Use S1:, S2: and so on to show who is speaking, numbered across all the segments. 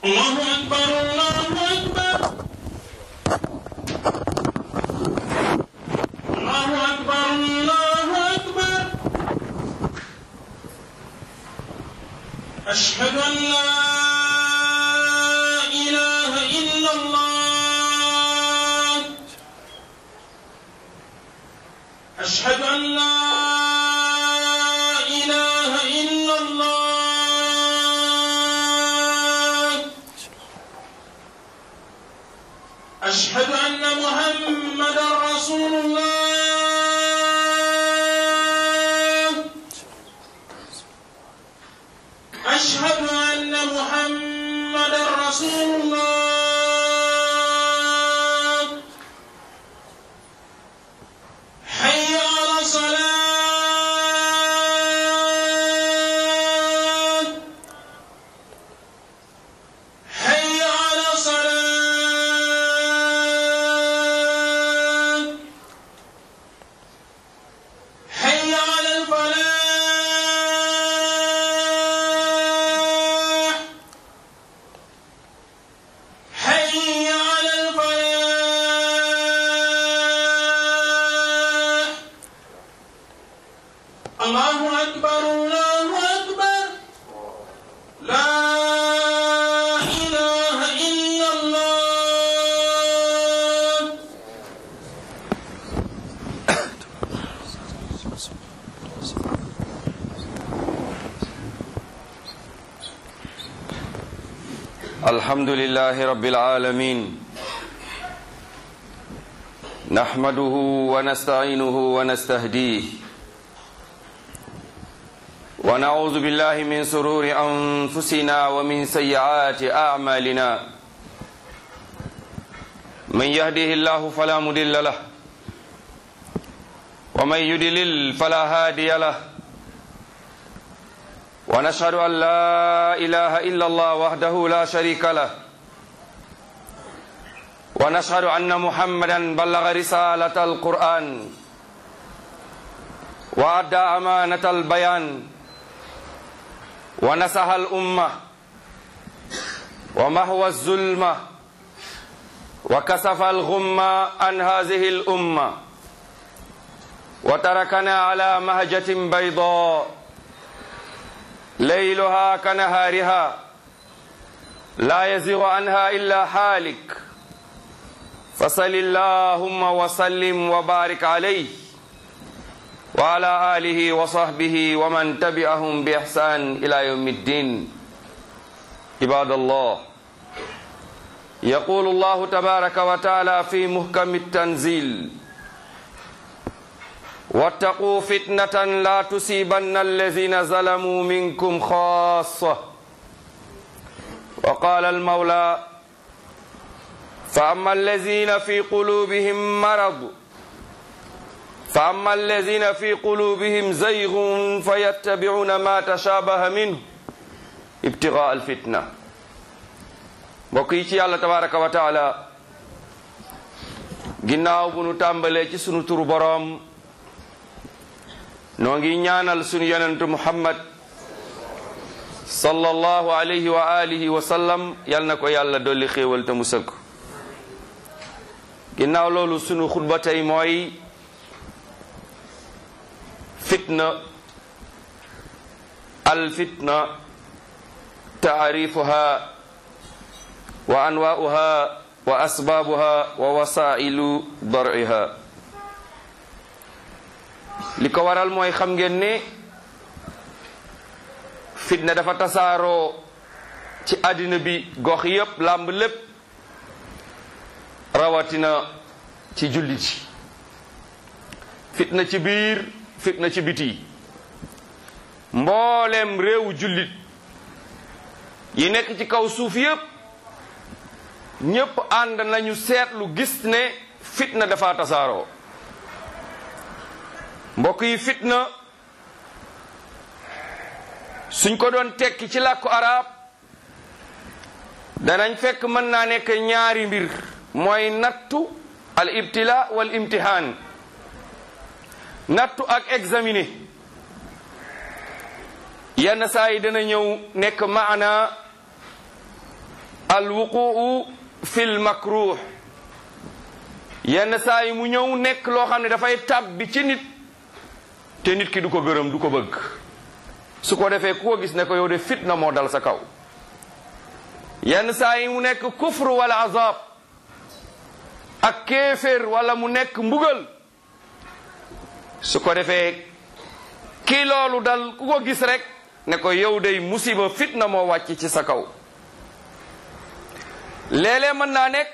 S1: الله أكبر الله أكبر الله أكبر الله أكبر أشهد أن لا إله إلا الله أشهد أن لا إله إلا الله أشهد أن محمدا رسول الله أشهد أن محمدا رسول الله حي على الصلاة حي على صلاة حي على الفلاح حي على الفلاح الله أكبر الله أكبر لا إله إلا الله
S2: الحمد لله رب العالمين نحمده ونستعينه ونستهديه ونعوذ بالله من سرور أنفسنا ومن سيئات أعمالنا من يهده الله فلا مضل له ومن يضلل فلا هادي له ونشهد أن لا إله إلا الله وحده لا شريك له ونشهد أن محمدا بلغ رسالة القرآن وأدى أمانة البيان ونصح الأمة ومحو الظلمة وكسف الغمة عن هذه الأمة وتركنا على مهجة بيضاء ليلها كنهارها لا يزيغ عنها إلا حالك فصل اللهم وسلم وبارك عليه وعلى آله وصحبه ومن تبعهم بإحسان إلى يوم الدين عباد الله يقول الله تبارك وتعالى في محكم التنزيل واتقوا فتنة لا تصيبن الذين ظلموا منكم خاصة وقال المولى فأما الذين في قلوبهم مرض فأما الذين في قلوبهم زيغ فيتبعون ما تشابه منه ابتغاء الفتنة mbokk yi ci yàlla tabaraka wa taala ginnaaw bu nu tàmbalee ci sunu turu boroom noo ngi ñaanal sunu yonentu muhammad sallallahu alayhi wa alihi wa sallam yal na ko yàlla dolli xéewal te mu sëgg ginnaaw loolu sunu xutba tey mooy fitna al fitna taarifuha wa anwaa'uha wa asbaabuha wa wasaa'ilu dar'iha li ko waral mooy xam ngeen ne fitna dafa tasaaroo ci àddina bi gox yépp làmb lépp rawatina ci jullit yi fitna ci biir fitna ci biti mboolem réewu jullit yi nekk ci kaw suuf yépp ñépp ànd nañu seetlu gis ne fitna dafa tasaaroo mbokk yi fitna suñ ko doon tekki ci làkku arab danañ fekk mën naa nekk ñaari mbir mooy nattu al ibtila wal imtihaan nattu ak examiner yenn saa yi dana ñëw nekk maana alwuquu fi lmakruh yenn saa yi mu ñëw nekk loo xam ne dafay tàbbi ci nit te nit ki du ko gërëm du ko bëgg su ko defee ku ko gis ne ko yow de fitna moo dal sa kaw yenn saa yi mu nekk kufr wala azab ak kéeféer wala mu nekk mbugal su ko defee kii loolu dal ku ko gis rek ne ko yow day musiba fitna moo wàcc ci sa kaw léeg-léeg mën naa nekk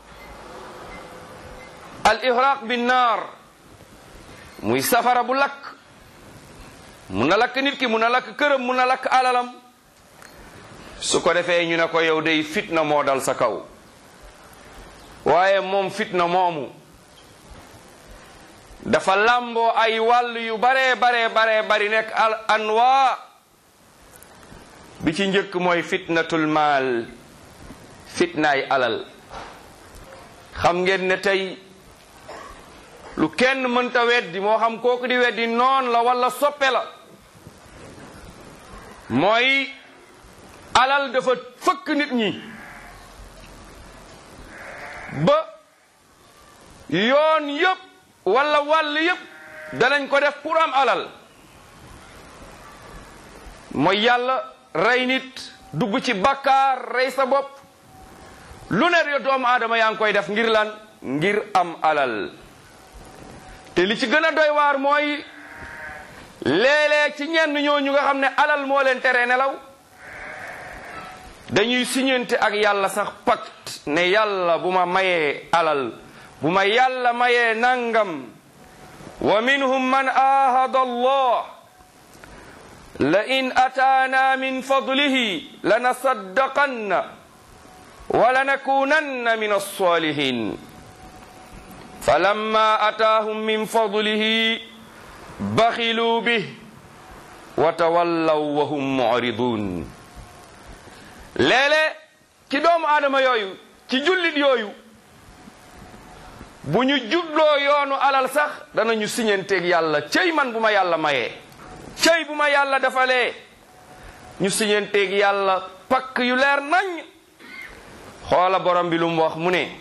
S2: al ihraq bi naar muy safara bu lakk mun na lakk nit ki mun na lakk këram mun na lakk alalam su ko defee ñu ne ko yow day fitna moo dal sa kaw waaye moom fitna moomu dafa làmboo ay wàll yu baree baree baree bari nekk al anwa bi ci njëkk mooy fitnatul maal fitnaay alal xam ngeen ne tey lu kenn mënta weddi moo xam kooku di weddi noon la wala soppe la mooy alal dafa fëkk nit ñi ba yoon yëpp wala wàll yëpp danañ ko def pour am alal mooy yàlla rey nit dugg ci bakkaar rey sa bopp lu ne yo doomu aadama yaa ngi koy def ngir lan ngir am alal te li ci gën a doy waar mooy léeg-léeg ci ñenn ñooñu nga xam ne alal moo leen tere nelaw dañuy siñante ak yàlla sax pacte ne yàlla bu ma mayee alal bu ma yàlla mayee nangam wa minhum man ahada allah la in ataana min fadlihi lanasaddaqanna wa lanakunanna min alsalihin falamma ataahum min fadlihi baxilu bih wa tawallaw wa hum muridun léeg-léeg ci doomu aadama yooyu ci jullit yooyu bu ñu jubloo yoonu alal sax danañu siñanteeg yàlla cëy man bu ma yàlla mayee cëy bu ma yàlla defalee ñu siñanteeg yàlla pakk yu leer nañ xoola borom bi lu mu wax mu ne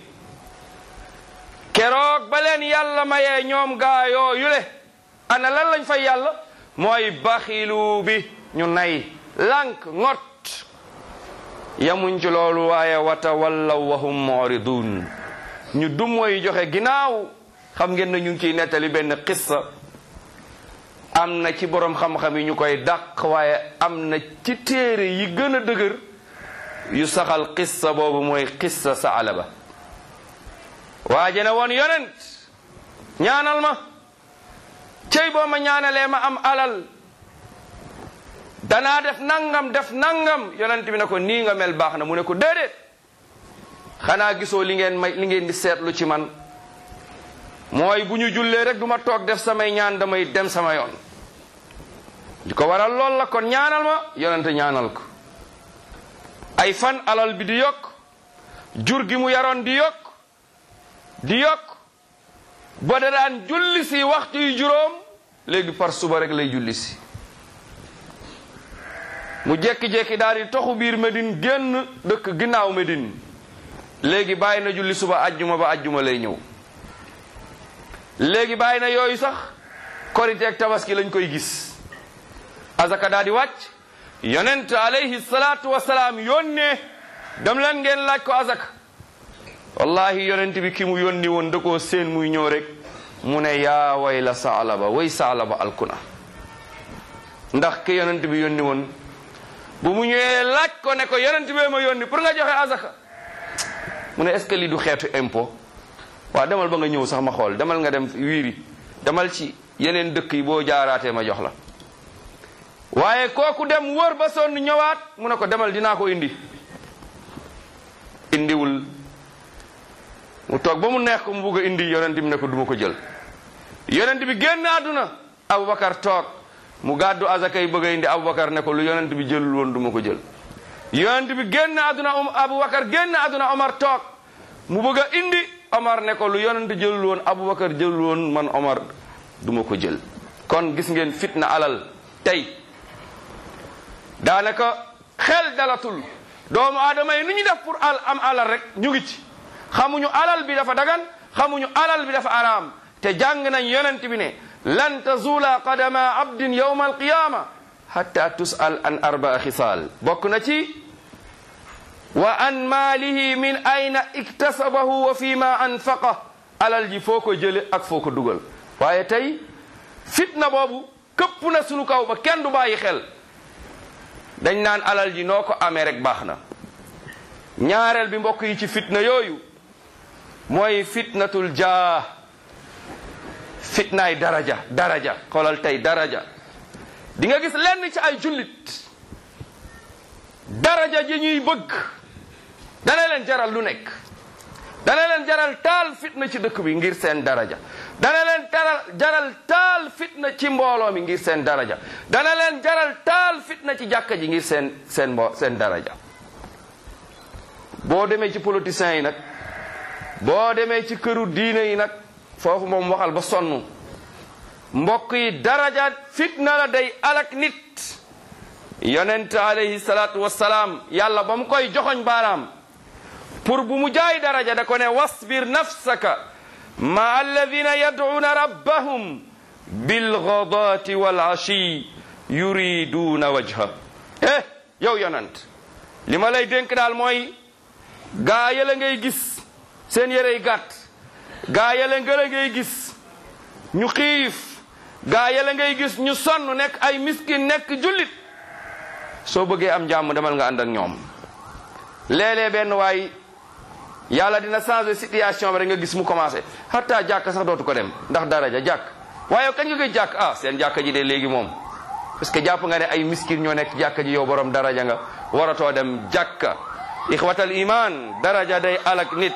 S2: keroog ba leen yàlla mayee ñoom gaa yooyu le ana lan lañ fay yàlla mooy baxilu bi ñu nay lànk ngot yamuñ ci loolu waaye wata wallaw wahum muridun ñu dum mooy joxe ginnaaw xam ngeen na ñu ngi ciy nettali benn qissa am na ci borom xam-xam yi ñu koy dàq waaye am na ci téere yi gën a dëgër yu saxal qissa boobu mooy qissa saalaba waaje ne woon yonent ñaanal ma cey boo ma ñaanalee ma am alal danaa def nangam def nangam yonent bi ne ko nii nga mel baax na mu ne ko déedéet xanaa gisoo li ngeen may li ngeen di seetlu ci man mooy bu ñu jullee rek du ma toog def samay ñaan damay dem sama yoon di ko waral lool la kon ñaanal ma yonent ñaanal ko ay fan alal bi di yokk jur gi mu yaroon di yokk di yokk ba da daan julli si waxtu yu juróom léegi par suba rek lay julli si mu jekki-jekki daal di toxu biir Medine génn dëkk ginnaaw Medine léegi bàyyi na julli suba ajjuma ba ajjuma lay ñëw léegi bàyyi na yooyu sax korite ak tabaski lañ koy gis azaka daal di wàcc yonent alayhi salaatu wasalaam yónnee dem leen ngeen laaj ko azaka wallahi yonent bi ki mu yónni woon da koo seen muy ñëw rek mu ne yaa way la saalaba way saalaba alkuna ndax ki yonent bi yónni woon bu mu ñëwee laaj ko ne ko yonent bee ma yónni pour nga joxe azaka mu ne est ce que lii du xeetu impôt waaw demal ba nga ñëw sax ma xool demal nga dem wiiri demal ci yeneen dëkk yi boo jaaraatee ma jox la waaye kooku dem wër ba sonn ñëwaat mu ne ko demal dinaa ko indi indiwul mu toog ba mu neex ko mu bugg a indi yonent bi ne ko duma ko jël yonent bi génn àdduna Aboubacar toog mu gàddu azaka yi bëgg a indi Aboubacar ne ko lu yonent bi jëlul woon duma ko jël yonent bi génn àdduna um Aboubacar génn àdduna Omar toog mu bëgg a indi Omar ne ko lu yonent jëlul woon Aboubacar jëlul woon man Omar duma ko jël kon gis ngeen fitna alal tey daanaka xel dalatul doomu aadama yi nu ñu def pour al am alal rek ñu ngi ci xamuñu alal bi dafa dagan xamuñu alal bi dafa araam te jàng nañ yonent bi ne lan tazula qadama abdin yawma alqiyama hatta tusal an arbaa xisaal bokk na ci wa an maalihi min ayna iktasabahu wa fi ma anfaqa alal ji foo ko jële ak foo ko dugal waaye tey fitna boobu këpp na sunu kaw ba kenn du bàyyi xel dañ naan alal ji noo ko amee rek baax na ñaareel bi mbokk yi ci fitna yooyu mooy fitnatul jaa fitnaay daraja daraja xoolal tey daraja di nga gis lenn ci ay jullit daraja ji ñuy bëgg dana leen jaral lu nekk dana leen jaral taal fitna ci dëkk bi ngir seen daraja dana leen taral jaral taal fitna ci mbooloo mi ngir seen daraja dana leen jaral taal fitna ci jàkka ji ngir seen seen mbo seen daraja boo demee ci politiciens yi nag boo demee ci këru diine yi nag foofu moom waxal ba sonn mbokk yi daraja fitna la day alak nit yonent alayhi salaatu wassalaam yàlla ba mu koy joxoñ baaraam pour bu mu jaay daraja da ko ne wasbir nafsaka ma alladina yad'una rabbahum bilghadati wal ashi yuriduna wajha eh yow yonent li ma lay dénk daal mooy gaa yële ngay gis seen yërey gàtt gaa yële ngële ngay gis ñu xiif gaa yële ngay gis ñu sonn nekk ay miskin nekk jullit soo bëggee am jàmm demal nga ànd ak ñoom léeg-léeg benn waay yàlla dina changer situation bi rek nga gis mu commencé hatta jàkk sax dootu ko dem ndax daraja jàkk waaye kañ nga koy jàkk ah seen jàkka ji de léegi moom parce que jàpp nga ne ay miskin ñoo nekk jàkka ji yow borom daraja nga waratoo dem jàkka ixwatal iman daraja day alak nit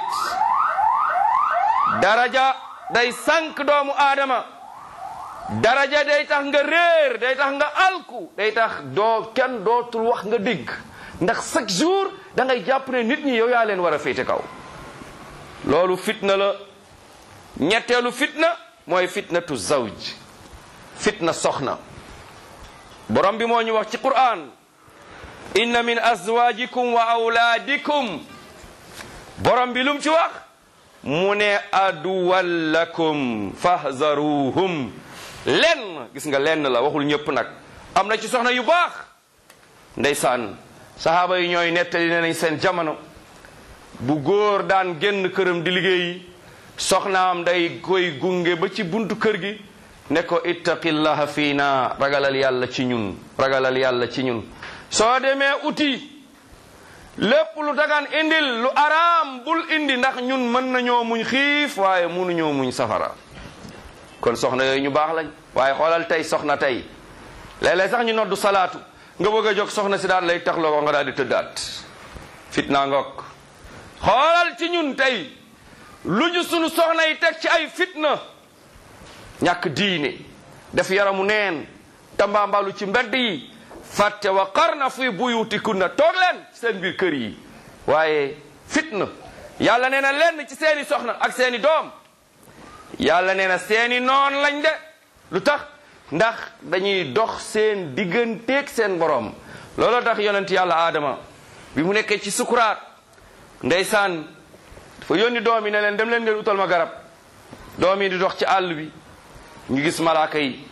S2: daraja day sànq doomu aadama daraja day tax nga réer day tax nga alku day tax doo kenn dootul wax nga dégg ndax chaque jour da ngay jàpp ne nit ñi yow yaa leen war a féete kaw loolu fitna la ñetteelu fitna mooy fitnatu zawj fitna soxna borom bi moo ñu wax ci Qur'an inna min azwajikum wa awlaadikum borom bi lum ci wax mu ne aduwan lakum fahzaruhum lenn gis nga lenn la waxul ñëpp nag am na ci soxna yu baax ndeysaan sahaaba yi ñooy nettali ne nañ seen jamono bu góor daan génn këram di liggéeyi soxnaam day koy gunge ba ci buntu kër gi ne ko ittaqillaha fiina ragalal yàlla ci ñun ragalal yàlla ci ñun soo demee uti lépp lu dagan indil lu araam bul indi ndax ñun mën nañoo muñ xiif waaye mënuñoo muñ safara kon soxna yooyu ñu baax lañ waaye xoolal tey soxna tey léeg-léeg sax ñu noddu salaatu nga bëgg a jóg soxna si daal lay taxloo ko nga daal di tëddaat fitna ngoog xoolal ci ñun tey lu ñu sunu soxna yi teg ci ay fitna ñàkk diine def yaramu neen tambaambalu ci mbedd yi fàtte wa qarna fi buyutikunna toog leen seen biir kër yi waaye fitna yàlla nee na lenn ci seeni soxna ak seeni doom yàlla nee na seeni noon lañ de lu tax ndax dañuy dox seen digganteeg seen borom looloo tax yonent yàlla aadama bi mu nekkee ci sukuraat ndeysaan dafa yónni doom yi ne leen dem leen ngeen utal ma garab doom yi di dox ci àll bi ñu gis malaaka yi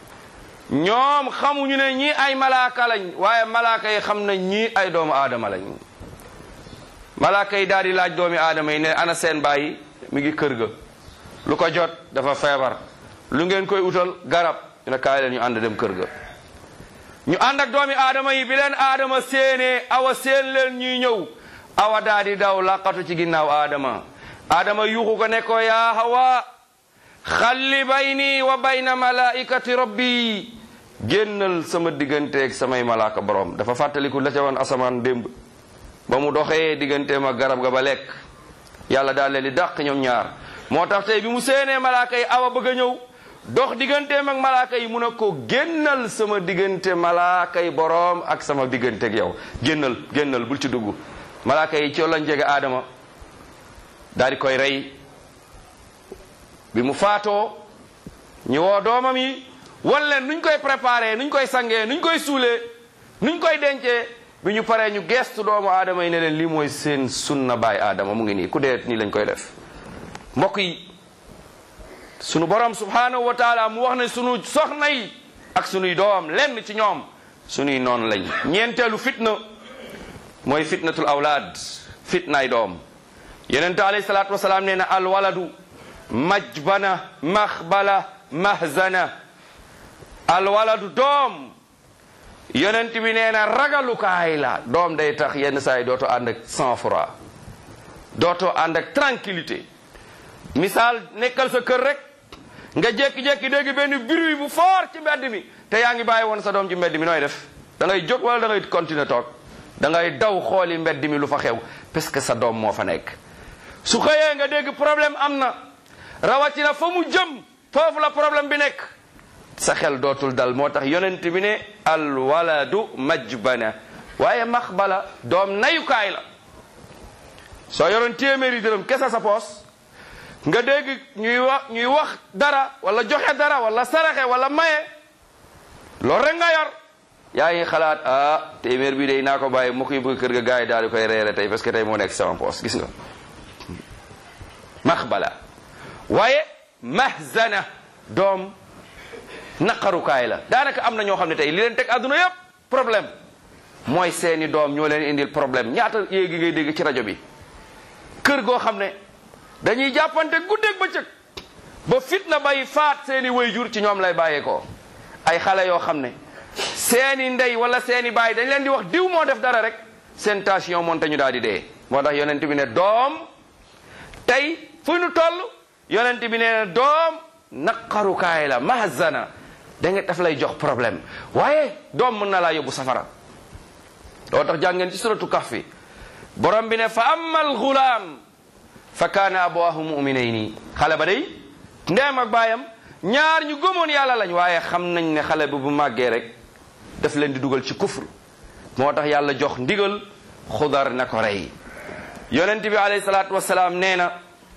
S2: ñoom xamuñu ne ñii ay malaaka lañ waaye malaaka yi xam nañ ñii ay doomu aadama lañ malaaka yi daal di laaj doomi aadama yi ne ana seen bàyyi mi ngi kër ga lu ko jot dafa feebar lu ngeen koy utal garab ñu ne kaay leen ñu ànd dem kër ga ñu ànd ak doomi aadama yi bi leen aadama séenee awa seen leen ñuy ñëw awa daa di daw laqatu ci ginnaaw aadama aadama yuuxu ko ne ko yaa hawa xalli bayni wa bayna malaikati rabbi génnal sama digganteeg samay malaaka borom dafa fàttaliku la ca woon asamaan démb ba mu doxee digganteem ak garab ga ba lekk yàlla daal leen di dàq ñoom ñaar moo tax tey bi mu séenee malaaka yi awa bëgg a ñëw dox digganteem ak malaaka yi mu ne ko génnal sama diggante malaaka yi boroom ak sama digganteeg yow génnal génnal bul ci dugg malaaka yi ci lañ jege aadama daal di koy rey bi mu faatoo ñu woo doomam yi wan leen nuñ koy préparé nuñ koy sangee nuñ koy suulee nuñ koy dencee bi ñu paree ñu gestu doomu aadama yi ne leen lii mooy seen sunna baay aadama mu ngi nii ku dee nii lañ koy def mbokk yi sunu borom subhanahu wa taala mu wax ne sunu soxna yi ak sunuy doom lenn ci ñoom sunuy noon lañ ñeenteelu fitna mooy fitnatul awlaad fitnaay doom yonente alayhi salaatu wasalaam nee na alwaladu majbana maxbala mahzana alwaladu doom yonent bi nee na ragalukaay la doom day tax yenn saa yi dootoo ànd ak sang-froid dootoo ànd ak tranquillité misaal nekkal sa kër rek nga jékki-jékki dégg benn bruit bu fort ci mbedd mi te yaa ngi bàyyi woon sa doom ci mbedd mi nooy def da ngay jóg wala da ngay continuer toog da ngay daw xooli mbedd mi lu fa xew parce que sa doom moo fa nekk su xëyee nga dégg problème am na rawatina fa mu jëm foofu la problème bi nekk sa xel dootul dal moo tax yonent bi ne al waladu majbana waaye maxbala doom nayukaay la soo yoroon téeméeri dërëm kese sa poos nga dégg ñuy wax ñuy wax dara wala joxe dara wala saraxe wala maye loolu rek nga yor yaa ngi xalaat ah téeméer bi day naa ko bàyyi mu koy bëgg kër ga gars yi daal di koy reere tey parce que tey moo nekk sama poos gis nga maxbala waaye mahzana doom naqarukaay la daanaka am na ñoo xam ne tey li leen teg àdduna yépp problème mooy seeni doom ñoo leen indil problème ñaata yéegi ngay dégg ci rajo bi kër goo xam ne dañuy jàppante guddeeg bëccëg ba fitna bay faat seeni wayjur ci ñoom lay bàyyeekoo ay xale yoo xam ne seeni ndey wala seeni baay dañ leen di wax diw moo def dara rek seen tension monte ñu daal di dee moo tax yonent bi ne doom tey fu ñu toll yonent bi ne doom naqarukaay la mahzana da nga daf lay jox problème waaye doom mën na laa yóbbu safara loo tax jàngeen ci suratu kahfi borom bi ne fa amma alxulaam fa kaana abawaahu muminayni xale ba day ndeem ak baayam ñaar ñu gëmoon yàlla lañ waaye xam nañ ne xale bi bu màggee rek daf leen di dugal ci kufr moo tax yàlla jox ndigal xudar na ko rey yonent bi alayhi salaatu wasalaam nee na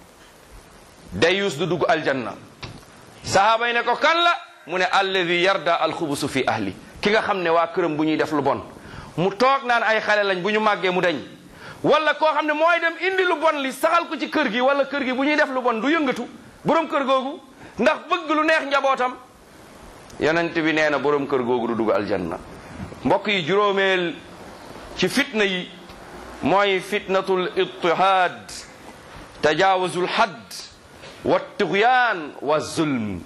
S2: dayus du dugg aljanna sahaaba yi ne ko kan la mu ne alladi yarda alxubusu fi ahli ki nga xam ne waa këram bu ñuy def lu bon mu toog naan ay xale lañ bu ñu màggee mu dañ wala koo xam ne mooy dem indi lu bon li saxal ko ci kër gi wala kër gi bu ñuy def lu bon du yëngatu borom kër googu ndax bëgg lu neex njabootam yonent bi nee na borom kër googu du dugg aljanna mbokk yi juróomeel ci fitna yi mooy fitnatul ittihaad tajaawuzul hadd wa tugyaan wa zulm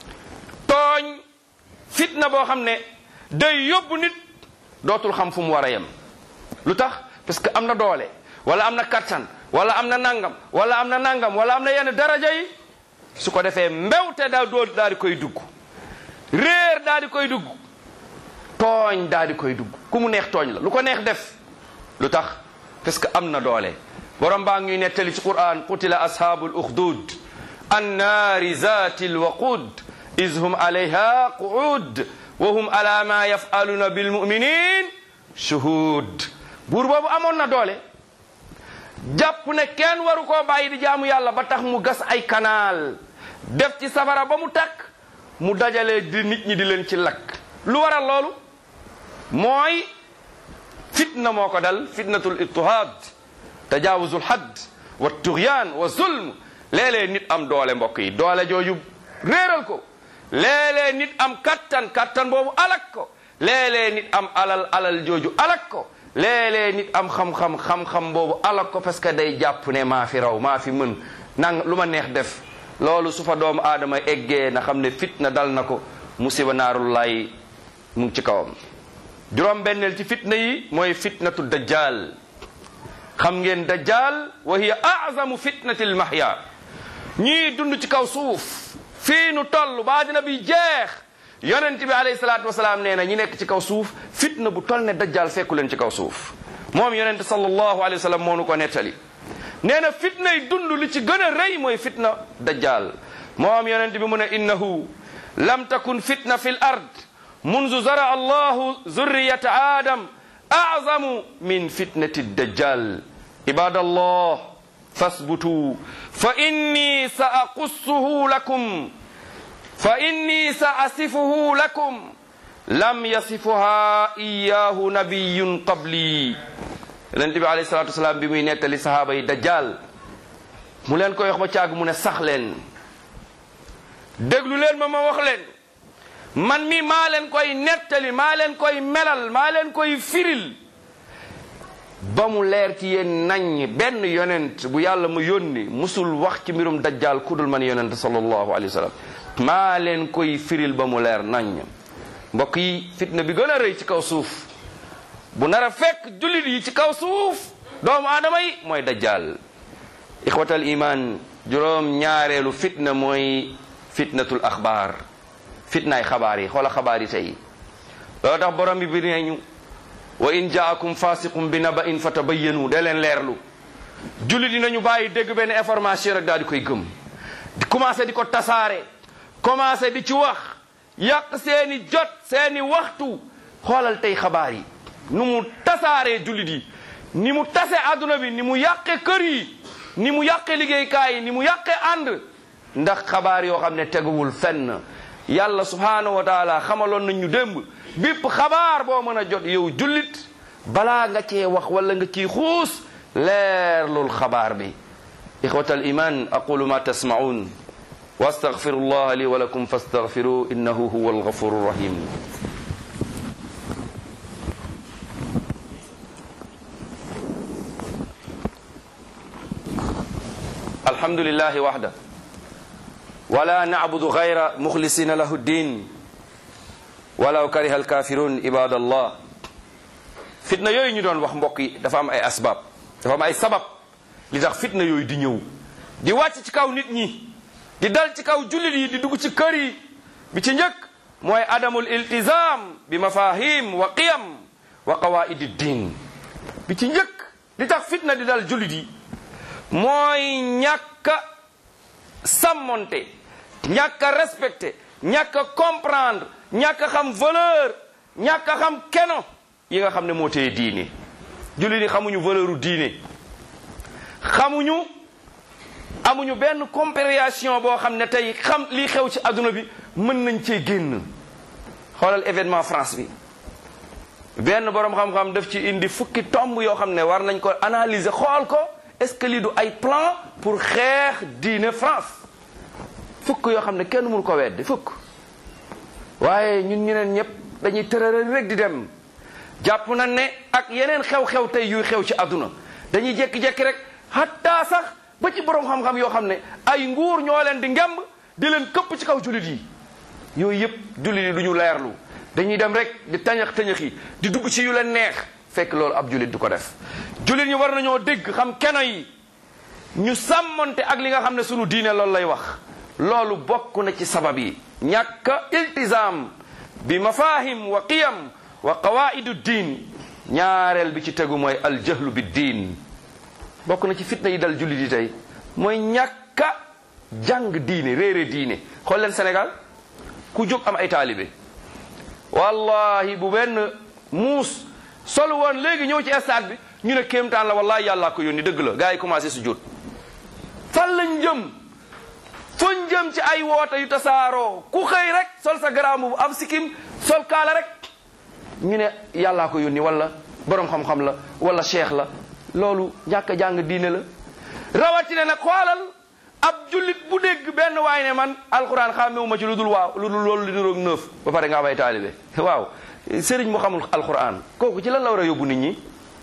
S2: tooñ fitna boo xam ne day yóbbu nit dootul xam fu mu war a yem lu tax parce que am na doole wala am na kattan wala am na nangam wala am na nangam wala am na yenn daraja yi su ko defee mbewte daa dool daal di koy dugg réer daal di koy dugg tooñ daal di koy dugg ku mu neex tooñ la lu ko neex def lu tax parce que am na doole borom baa ngi nettali ci quran qutila ashabul ukhdud annaari zati lwaqud iz hum alayha qu'ud wa hum ala ma yaf'aluna bil mu'minin shuhud buur boobu amoon na doole jàpp ne kenn waru koo bàyyi di jaamu yàlla ba tax mu gas ay kanaal def ci safara ba mu takk mu dajale di nit ñi di leen ci lakk lu waral loolu mooy fitna moo ko dal fitnatul ittihaad tajaawuzul hadd wa tugyaan wa zulm léeg-léeg nit am doole mbokk yi doole jooju réeral ko léeg-léeg nit am kattan kattan boobu alak ko léeg-léeg nit am alal alal jooju alak ko léeg-léeg nit am xam-xam xam-xam boobu alak ko parce que day jàpp ne maa fi raw maa fi mën nang lu ma neex def loolu su fa doomu aadama eggee na xam ne fitna dal na ko musiba naarullaay mu ngi ci kawam juróom benneel ci fitna yi mooy fitnatu dajjal xam ngeen dajjal wa hiya azamu fitnati lmahya ñii dund ci kaw suuf fii nu toll ba dina bi jeex yonent bi alayhi salaatu wasalaam nee na ñi nekk ci kaw suuf fitna bu toll ne dajjal fekku leen ci kaw suuf moom yonent sallallahu alayhi wa sallam moo nu ko nettali nee na fitna yi dund li ci gën a rëy mooy fitna dajjal moom yonent bi mu ne innahu lam takun fitna fi l ard munzu zara allahu zurriyata adam azamu min fitnati dajjal ibadallah fasbutu fa inni sa aqussuhu lakum fa inni sa asifuhu lakum lam yasifuha iyahu nabiyun qabli yonent bi alayhi salatu wasalaam bi muy nettali sahaaba yi dajjal mu leen koy wax ba caag mu ne sax leen déglu leen ma ma wax leen man mi maa leen koy nettali maa leen koy melal maa leen koy firil ba mu leer ci yéen nañ benn yonent bu yàlla mu yónni musul wax ci mbirum dajjal kudul man yonent sallallahu alayhi wa sallam maa leen koy firil ba mu leer nañ mbokk yi fitna bi gën a rëy ci kaw suuf bu nar a fekk jullit yi ci kaw suuf doomu aadama yi mooy dajjal ixwatal iman juróom ñaareelu fitna mooy fitnatul axbaar fitnaay xabaar yi xoola xabaar yi tey loolu tax borom bi bir nañu wa in jaakum fasiqum bi naba in fatabayyanu da leen leerlu jullit yi nañu bàyyi dégg benn information rek daal di koy gëm di commencé di ko tasaare commencé di ci wax yàq seeni jot seeni waxtu xoolal tey xabaar yi nu mu tasaaree jullit yi ni mu tase àdduna bi ni mu yàqe kër yi ni mu yàqe liggéeykaay yi ni mu yàqe ànd ndax xabaar yoo xam ne teguwul fenn yàlla subhaanahu wa taala xamaloon nañ ñu démb bépp xabaar boo mën a jot yow jullit balaa nga cee wax wala nga ciy xuus leerlul xabaar bi ixwata al iman aqulu ma tasmaun wa astaghfiru allah li wa lakum fastaghfiru innahu huwa alghafuru rahim alhamdulillahi wahda wala nacbudu gayra muxlisina lahu ddin walaw kariha alkafirun ibadallah fitna yooyu ñu doon wax mbokk yi dafa am ay asbab dafa am ay sabab li tax fitna yooyu di ñëw di wàcc ci kaw nit ñi di dal ci kaw jullit yi di dugg ci kër yi bi ci njëkk mooy adamul iltizam bi mafahim wa qiyam wa qawaidi ddin bi ci njëkk li tax fitna di dal jullit yi mooy ñàkk a sàmmonte ñàkk a respecté ñàkk a comprendre ñàkk a xam valeur ñàkk a xam keno yi nga xam ne moo téye diine jullit yi xamuñu valeur u diine xamuñu amuñu benn compréhension boo xam ne tey xam lii xew ci adduna bi mën nañ cee génn xoolal événement France bi benn boroom xam-xam daf ci indi fukki tomb yoo xam ne war nañ ko analyser xool ko est-ce que lii du ay plan pour xeex diine France fukk yoo xam ne kenn mënu ko weddi fukk waaye ñun ñeneen ñëpp dañuy tërëral rek di dem jàpp nañ ne ak yeneen xew-xew tey yuy xew ci àdduna dañuy jékki-jékki rek hatta sax ba ci borom xam-xam yoo xam ne ay nguur ñoo leen di ngemb di leen këpp ci kaw jullit yi yooyu yëpp jullit yi du ñu leerlu dañuy dem rek di tañax tañax yi di dugg ci yu leen neex fekk loolu ab jullit du ko def jullit ñi war nañoo dégg xam keno yi ñu sàmmonte ak li nga xam ne sunu diine loolu lay wax loolu bokk na ci sabab yi ñàkk iltizam bi mafahim wa qiyam wa qawaidu diin ñaareel bi ci tegu mooy aljahlu bi diin bokk na ci fitna yi dal jullit yi tey mooy ñàkk a jàng diine réere diine xool leen Sénégal ku jóg am ay taalibe wallahi bu benn muus sol woon léegi ñëw ci stade bi ñu ne kéemtaan la wallahi yàllaa ko yónni dëgg la gars yi commencé su jot fan lañ jëm fuñ jëm ci ay woote yu tasaaroo ku xëy rek sol sa garaamu bu am sikim sol kaala rek ñu ne yàllaa ko yónni wala borom xam-xam la wala cheikh la loolu ñàkk a jàng diine la rawatina nag xoolal ab jullit bu dégg benn waay ne man alxuraan xàmmewuma ci lu dul waaw lu dul loolu li niroog neuf ba pare nga bay taalibe waaw sëriñ mu xamul alxuraan kooku ci lan la war a yóbbu nit ñi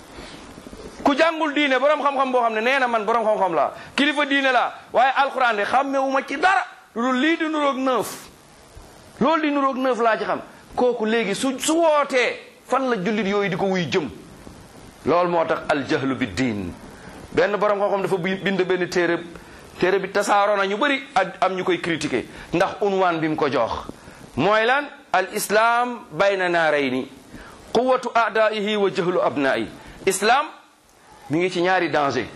S2: ku jàngul diine borom xam-xam boo xam ne nee na man borom xam-xam laa kilifa diine laa waaye alxuraan de xàmmewuma ci dara lu dul lii di niroog neuf loolu di niroog neuf laa ci xam kooku léegi su su wootee fan la jullit yooyu di ko wuy jëm loolu moo tax aljahlu bi diin benn borom xam-xam dafa bind benn téere téere bi tasaaroo na ñu bëri am ñu koy critiquer ndax unwaan bi mu ko jox mooy lan al islam bayna naarayni quwatu aadaihi wa jahlu abnaa'i islam mi ngi ci ñaari danger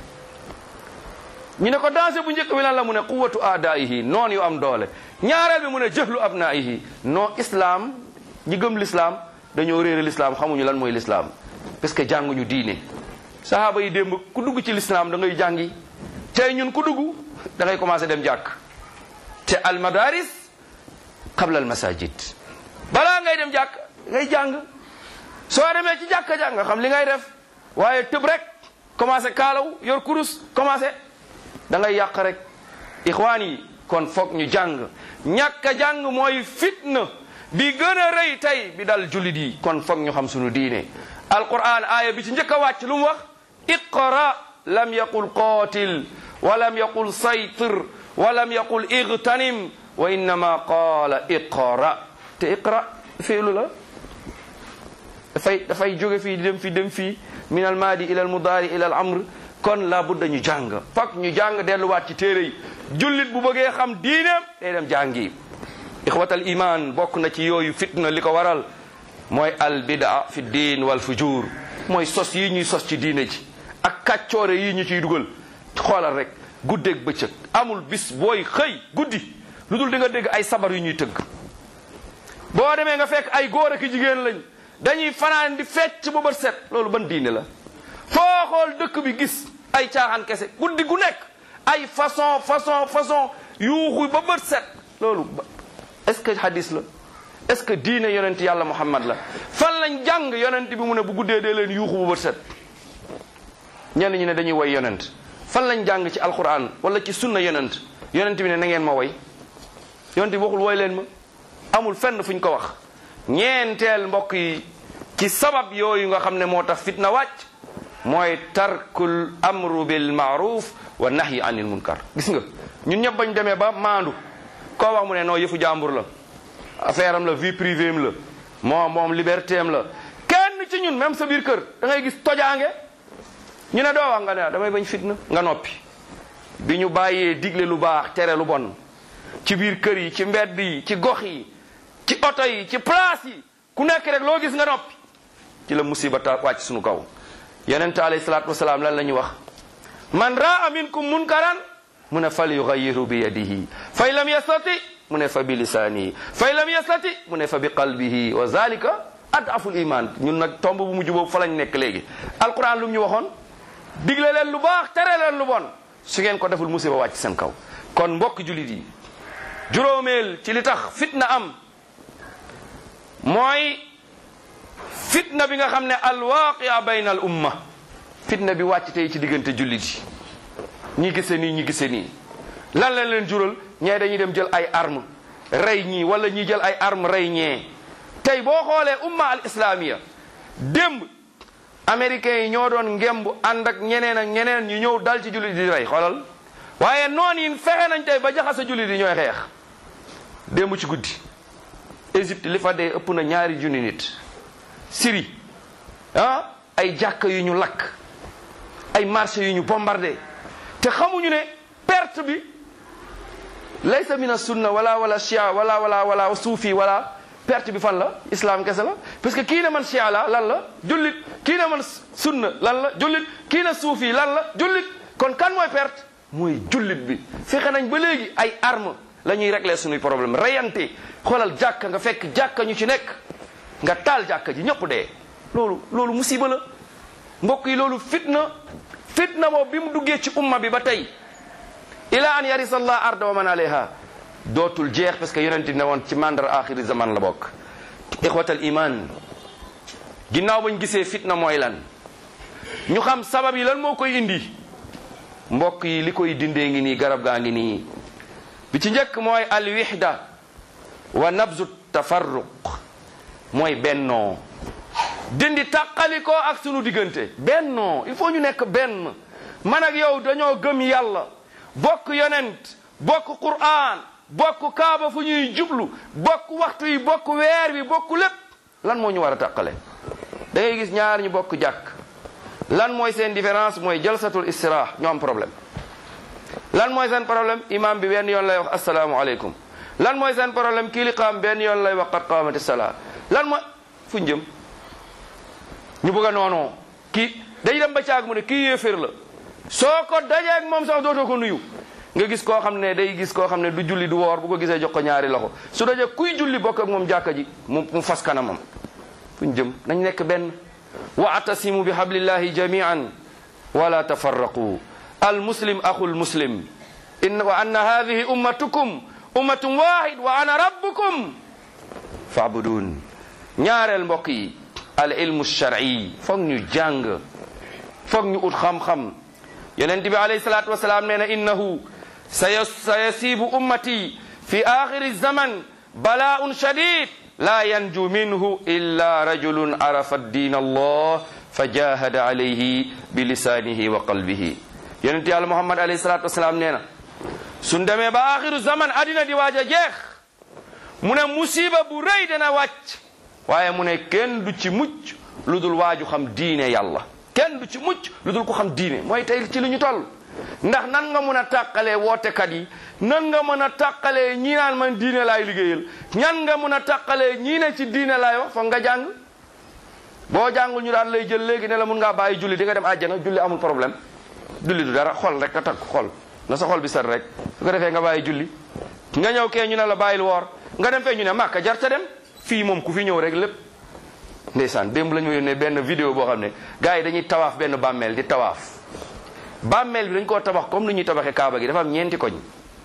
S2: ñu ne ko danger bu njëkk bi lan la mu ne quwatu aadaihi noon yu am doole ñaareel bi mu ne jahlu abnaa'ihi non islam ñi gëm l'islam dañoo réere l'islam xamuñu lan mooy l'islam parce que jànguñu diine sahaaba yi démb ku dugg ci l'islam da ngay jàngi tey ñun ku dugg da ngay commencé dem jàkk te al madaris qabla al masajid balaa ngay dem jàkk ngay jàng soo demee ci jàkka jàng nga xam li ngay def waaye tëb rek commencé kaalaw yor kurus commencé da ngay yàq rek ixwaan yi kon foog ñu jàng ñàkk a jàng mooy fitna bi gën a rëy tey bi dal jullit yi kon foog ñu xam sunu diine alquran aaya bi ci njëkk a wàcc lu mu wax iqra lam yaqul qaatil wa lam yaqul saytir wa lam yaqul igtanim wa innama qaala iqra te iqra fiilu la dafay dafay jóge fii dem fii dem fii min al maadi ila al mudaari ila al amr kon la budda ñu jàng fak ñu jàng delluwaat ci téere yi jullit bu bëggee xam diineem day dem jàngi ixwatal iman bokk na ci yooyu fitna li ko waral mooy al bidaa fi diin wal fujur mooy sos yi ñuy sos ci diine ji ak kàccoore yi ñu ciy dugal xoolal rek guddeeg bëccëg amul bis booy xëy guddi lu dul di nga dégg ay sabar yu ñuy tëgg boo demee nga fekk ay góor ak jigéen lañ dañuy fanaan di fecc ba bët set loolu ban diine la foo xool dëkk bi gis ay caaxaan kese guddi gu nekk ay façon façon façon yuuxu ba bët set loolu est-ce que hadis la est-ce que diine yonent yàlla muhammad la fan lañ jàng yonent bi mu ne bu guddee dee leen yuuxu ba bët set ñenn ñi ne dañuy woy yonent fan lañ jàng ci alquran wala ci sunna yonent yonent bi ne na ngeen ma woy yonent bi waxul woy leen ma amul fenn fuñ ko wax ñeenteel mbokk yi ci sabab yooyu nga xam ne moo tax fitna wàcc mooy tarkul amru bil maaruf wa nahyi anil munkar gis nga ñun ñëpp bañ demee ba maandu koo wax mu ne noo yëfu jàmbur la affaire am la vie privée am la moom moom liberté am la kenn ci ñun même sa biir kër da ngay gis tojaange ñu ne doo wax nga ne damay bañ fitna nga noppi bi ñu bàyyee digle lu baax tere lu bon ci biir kër yi ci mbedd yi ci gox yi ci oto yi ci place yi ku nekk rek loo gis nga noppi ci la musiba ta wàcc suñu kaw yonente alayhi salaatu wasalaam lan la ñu wax man raa minkum munkaran mu ne fal yugayiru bi yadihi fa in lam yastati mu ne fa bi lisaanihi fa in lam yastati mu ne fa bi qalbihi wa zalika adaful iman ñun nag tomb bu mujj boobu fa lañ nekk léegi alquran lu mu ñu waxoon digle leen lu baax tere leen lu bon su ngeen ko deful musiba wàcc seen kaw kon mbokk julit yi juróomeel ci li tax fitna am mooy fitna bi nga xam ne alwaqia bayna al umma fitna bi wàcc tey ci diggante jullit yi ñi gise nii ñi gise nii lan lañ leen jural ñee dañuy dem jël ay arme rey ñii wala ñi jël ay arme rey ñee tey boo xoolee umma al islamiya démb américains yi ñoo doon ngemb ànd ak ñeneen ak ñeneen ñu ñëw dal ci jullit di rey xoolal waaye noon yi fexe nañ tey ba jaxase jullit yi ñooy xeex démb ci guddi Égypte li fa dee ëpp na ñaari junni nit Syrie ah ay jàkka yu ñu lakk ay marché yu ñu bombardé te xamuñu ne perte bi laysa mina sunna wala wala chia wala wala wala suufi wala perte bi fan la islam kese la parce que kii ne man chia la lan la jullit kii ne man sunna lan la jullit kii ne suufi lan la jullit kon kan mooy perte mooy jullit bi fexe nañ ba léegi ay arme la ñuy régler suñuy problème reyante xoolal jàkka nga fekk jàkka ñu ci nekk nga taal jàkka ji ñëpp dee loolu loolu musiba la mbokk yi loolu fitna fitna boobu bi mu duggee ci umma bi ba tey ila an yarisa allah arda wa man alayha dootul jeex parce que yonente ne woon ci mandar axiri zaman la bokk ixwatal iman ginnaaw bañ gisee fitna mooy lan ñu xam sabab yi lan moo koy indi mbokk yi li koy dindee ngi nii garab gaa ngi nii bi ci njëkk mooy alwixda wa nabzu tafarruq mooy bennoo dindi tàqalikoo ak sunu diggante bennoo il faut ñu nekk benn man ak yow dañoo gëm yàlla bokk yonent bokk qur'an bokk kaaba fu ñuy jublu bokk waxtu yi bokk weer bi bokk lépp lan moo ñu war a tàqale da ngay gis ñaar ñu bokk jàkk lan mooy seen différence mooy jalsatul istirah ñoo am problème lan mooy seen problème imam bi benn yoon lay wax asalaamualeykum lan mooy seen problème kii li qaam benn yoon lay wax qad qaamati salaa lan mooy fu jëm ñu bëgg a noonoo kii day dem ba caag mu ne kii yéeféer la soo ko dajeeg moom sax dootoo ko nuyu nga gis koo xam ne day gis koo xam ne du julli du woor bu ko gisee jox ko ñaari loxo su dajee kuy julli bokk ak moom jàkka ji mu mu fas kanamam fu ñu jëm nañ nekk benn wa atasimu bi hablillahi jamian wala tafarraqu al muslim axul muslim in wa anna hadihi ummatukum ummatun wahid wa ana rabbukum faabudun ñaareel mbokk yi al ilmu shar'i foog ñu jàng foog ñu ut xam-xam yonent bi alayhi salaatu wasalaam nee na innahu sayasibu ummati fi axiri zaman bala'un shadid la yanju minhu illa rajulun arafa din allah fa jahada alayhi bi lisanihi wa qalbihi yonent yàlla muhammad alayhi salaatu wasalaam nee na suñ demee ba axiru zaman addina di waaj a jeex mu ne musiba bu rëy dana wàcc waaye mu ne kenn du ci mucc lu dul waaju xam diine yàlla kenn du ci mucc lu dul ko xam diine mooy tey ci li ñu toll ndax nan nga mën a tàqalee wootekat yi nan nga mën a tàqalee ñii naan man diine laay liggéeyal ñan nga mën a tàqalee ñii ne ci diine laay wax foog nga jàng boo jàngul ñu daan lay jël léegi ne la mun ngaa bàyyi julli di nga dem àjjana julli amul problème julli du dara xol rek ka takk xol na sa xol bi set rek su ko defee nga bàyyi julli nga ñëw kee ñu ne la bàyyil woor nga dem fee ñu ne màkka jar ta dem fii moom ku fi ñëw rek lépp ndeysaan démb la ñu yónnee benn vidéo boo xam ne gars yi dañuy tawaaf benn bàmmeel di tawaaf bàmmeel bi dañ koo tabax comme ni ñuy tabaxee kaaba gi dafa am ñeenti koñ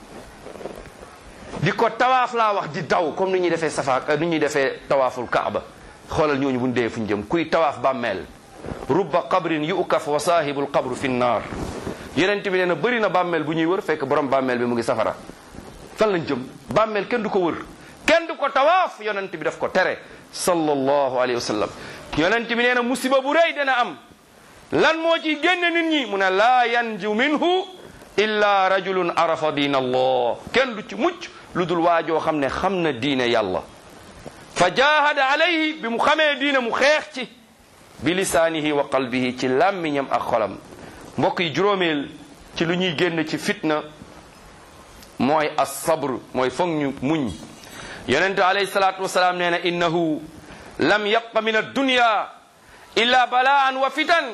S2: di ko tawaaf laa wax di daw comme ni ñuy defee safa ni ñuy defee tawaaful kaaba xoolal ñooñu bu ñu dee fu ñu jëm kuy tawaaf bàmmeel rubba qabrin yukaf wa saahibul qabru fi nnaar yenent bi nee na bëri na bàmmeel bu ñuy wër fekk borom bàmmeel bi mu ngi safara fan lañ jëm bàmmeel kenn du ko wër kenn du ko tawaaf yonent bi daf ko tere sallallahu alayhi wa sallam yonent bi nee na musiba bu rëy dana am lan moo ciy génn nit ñi mu ne laa yanju minhu illa rajulun arafa diin allah kenn du ci mucc lu dul waajoo xam ne xam na diine yàlla fa jahada alayhi bi mu xamee diine mu xeex ci bi lisaanihi wa qalbihi ci làmmiñam ak xolam mbokk yi juróomeel ci lu ñuy génn ci fitna mooy as-sabr mooy foog ñu muñ yonente alayhi salaatu wasalaam nee na innahu lam yabqa min addunya illa balaan wa fitan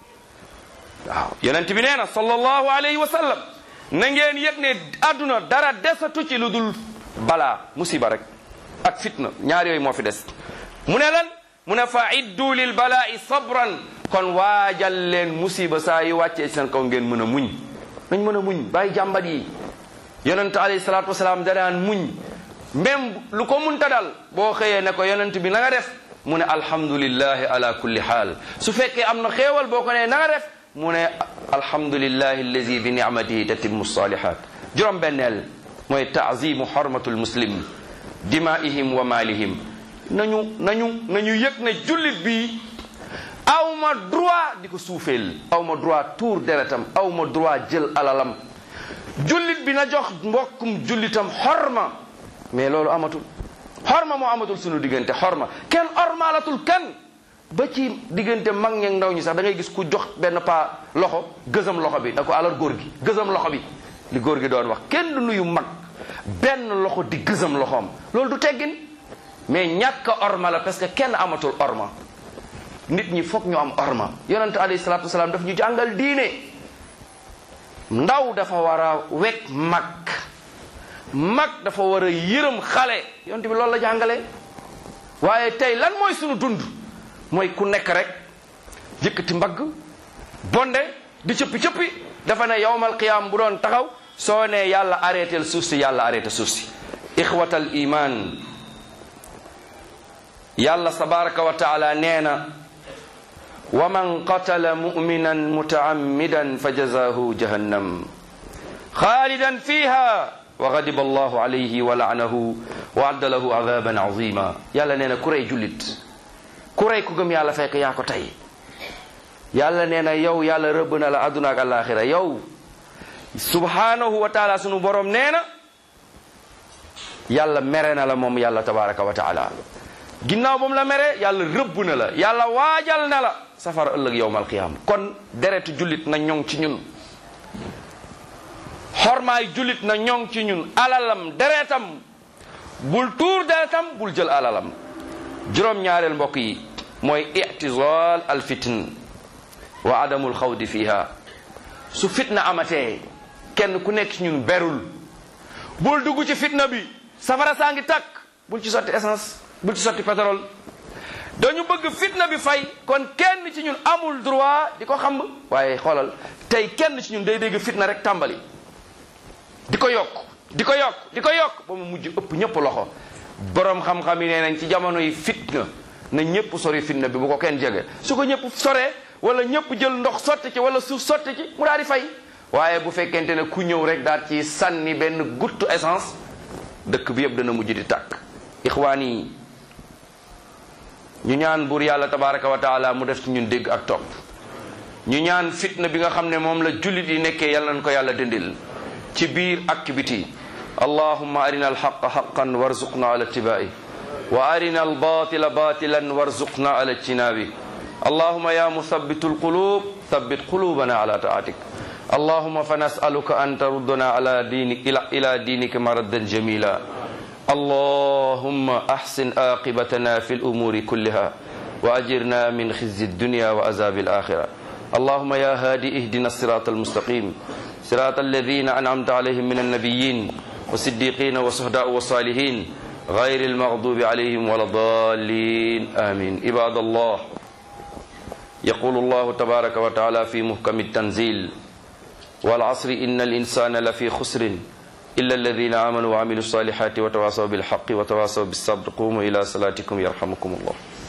S2: waaw yonent bi nee na sallallahu alayhi wa sallam na ngeen yëg ne adduna dara desatu ci lu dul balaa musiba rek ak fitna ñaar yooyu moo fi des mu ne lan mu ne fa iddu lil balaa'i sabran kon waajal leen musiba saa yu wàccee seen kaw ngeen mën a muñ nañ mën a muñ bàyyi jàmbat yi yonent alayhi salaatu wasalaam danaan muñ même lu ko munta dal boo xëyee ne ko yonent bi na nga def mu ne alhamdulillahi ala kulli xaal su fekkee am na xéewal boo ko ne na nga def mu ne alhamdulillahi allazi bi nicmatihi tatimmu salihat juróom benneel mooy taazimu xormatul muslim dimaihim wa maalihim nañu nañu nañu yëg ne jullit bi awma droit di ko suufeel awma droit tuur deretam awma droit jël alalam jullit bi na jox mbokkum jullitam xorma mais loolu amatul xorma moo amatul sunu diggante xorma kenn ormaalatul kenn ba ci diggante mag ñeeg ndaw ñi sax da ngay gis ku jox benn paa loxo gësam loxo bi da ko alors góor gi gësam loxo bi li góor gi doon wax kenn du nuyu mag benn loxo di gësam loxoom loolu du teggin mais ñàkk a orma la parce que kenn amatul orma nit ñi foog ñu am orma yonente alayhi salaatu wasalaam daf ñu jàngal diine ndaw dafa war a wekk mag mag dafa war a yërëm xale yonte bi loolu la jàngale waaye tey lan mooy sunu dund mooy ku nekk rek yëkkati mbagg bonde di cëppi cëppi dafa ne yowmal qiyaam bu doon taxaw soo ne yàlla arrêté suuf si yàlla arrêté suuf si ixwatal iman yàlla tabaraka wa taala nee na wa man qatala muminan mutaammidan fa jazahu jahannam xaalidan fiha wa gadiba allahu alayhi wa laanahu wa adda lahu adaban azima yàlla nee na ku rey jullit ku rey ku gëm yàlla fekk yaa ko tey yàlla nee na yow yàlla rëbb na la adduna ak alaxira yow subhanahu wa taala sunu borom nee na yàlla mere na la moom yàlla tabaraka wa taala ginnaaw ba mu la mere yàlla rëbb na la yàlla waajal na la safara ëllëg yowmal qiyaama kon deretu jullit na ñoŋ ci ñun xormaay jullit na ñoŋ ci ñun alalam deretam bul tuur deretam bul jël alalam juróom-ñaareel mbokk yi mooy itizal al fitn wa adamul xawdi fiha su fitna amatee kenn ku nekk ci ñun berul bul dugg ci fitna bi safara saa ngi takk bul ci sotti essence bul ci sotti pétrole dañu bëgg fitna bi fay kon kenn ci ñun amul droit di ko xam waaye xoolal tey kenn ci ñun day dégg fitna rek tàmbali di ko yokk di ko yokk di ko yokk ba mu mujj ëpp ñëpp loxo borom xam-xam yi nee nañ ci jamono yi fitna na ñëpp sori fitna bi bu ko kenn jege su ko ñëpp soree wala ñëpp jël ndox sotti ci wala suuf sotti ci mu daal di fay waaye bu fekkente ne ku ñëw rek daal ci sànni benn guttu essence dëkk bi yëpp dana mujj di tàkk ixwaan yi ñu ñaan buur yàlla tabaraka wa taala mu def ci ñun dégg ak topp ñu ñaan fitna bi nga xam ne moom la jullit yi nekkee yàlla nañ ko yàlla dindil ci biir ak ci biti allahumma arina alxaqa xaqan warzuqna ala ittibaai wa arina albatila batilan warzuqna ala ijtinabi allahumma ya musabbitu alqulub thabbit qulubana ala taatik اللهم فنسألك أن تردنا على دينك إلى, إلى دينك مردا جميلا اللهم أحسن عاقبتنا في الأمور كلها وأجرنا من خزي الدنيا وعذاب الآخرة اللهم يا هادي اهدنا الصراط المستقيم صراط الذين أنعمت عليهم من النبيين والصديقين والصهداء والصالحين غير المغضوب عليهم ولا الضالين آمين عباد الله يقول الله تبارك وتعالى في محكم التنزيل والعصر إن الإنسان لفي خسر إلا الذين آمنوا وعملوا الصالحات وتواصوا بالحق وتواصوا بالصبر قوموا إلى صلاتكم يرحمكم الله